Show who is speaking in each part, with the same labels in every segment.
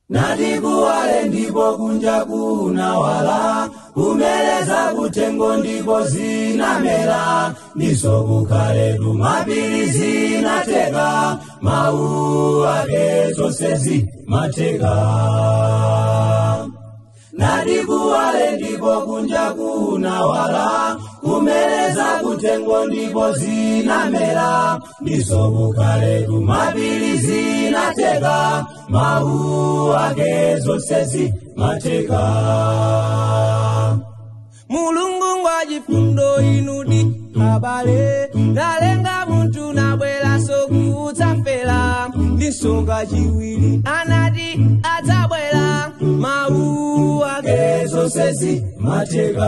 Speaker 1: nati kuwale ndipo kunja kunawala kumeleza kutengo ndipo zinamera ndiso kukhale tumapiri zinateka mawu ake zonse zimateka nati kuwale ndipo kunja kunawala kumeleza kutengo ndipo zinamera ndiso kukhale tumapiri zinateka mawu ake zonse zimateka
Speaker 2: mulungu ngwa chifundo inudi abale nalenga munthu nabweraso kudzafera ndisoka chiwiri anati adzabwera mawu ake
Speaker 1: ake zonse zimateka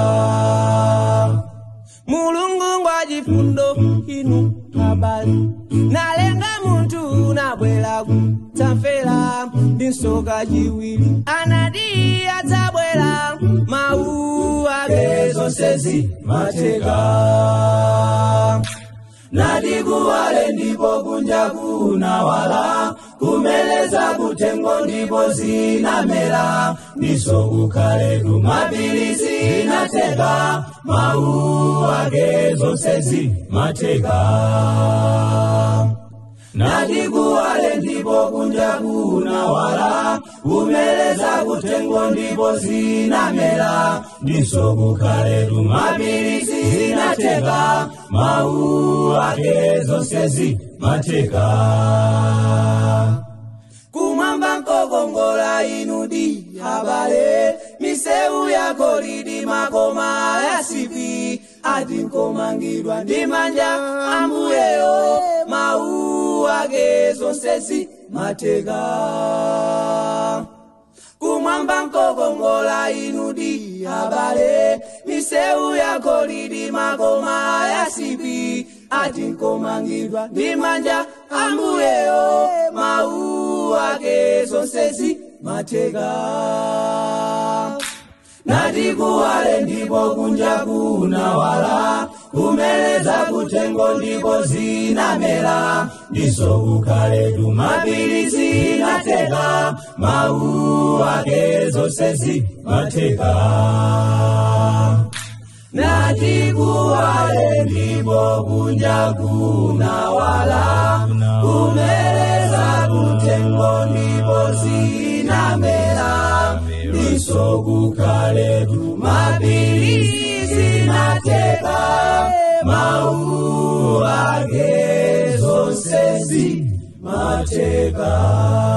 Speaker 2: mulungu ngwa chifundo inu abale nalenga munthu nabwera kudzafera ndisoka chiwiri anati adzabwera mawu ake
Speaker 1: ake zonse zimateka nati kuwale ndipo kunja kunawala kumeleza kutengo ndipo zinamera ndiso kukhale tumapiri zinateka mawu ake zonse zimateka nati kuwale ndipo kunja kunawala kumeleza kutengo ndipo zinamera ndiso kukhale tumapiri zinateka mawu ake zonse zimateka kumwamba nkokongola inudi abale misewu yako lidi makoma yasipi ati nkomangidwa ndi manja ambuyeyo mawu ake zonse zimateka kumwamba nkokongola inudi abale misewu yako lidi makoma yasipi ati nkomangidwa ndi manja ambuyeyo mawu ake zonse zimateka nati kuwale ndipo kunja kunawala kumeleza kutengo ndipo zinamera ndiso kukhale tumapiri zinateka mawu ake zonse zimateka nati kuwale ndipo kunja kunawala kumeleza kutengo ndipo zinamera ndiso kukhale tumapiri zinateka mawu ake zonse zimateka